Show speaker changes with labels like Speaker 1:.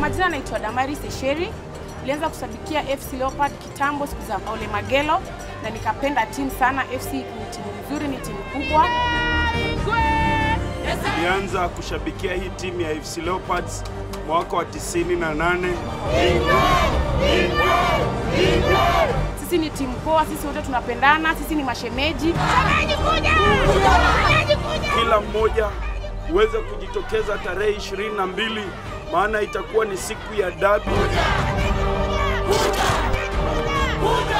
Speaker 1: majina naitwa Damari Sesheri. Nilianza kushabikia FC Leopard kitambo siku za Ole Magelo na nikapenda timu sana. FC ni timu nzuri, ni timu kubwa.
Speaker 2: Nilianza kushabikia hii timu ya FC Leopards mwaka wa 98.
Speaker 1: Sisi ni timu poa, sisi wote tunapendana, sisi ni mashemeji.
Speaker 2: Kila mmoja uweze kujitokeza tarehe 22 maana itakuwa ni siku ya dabi.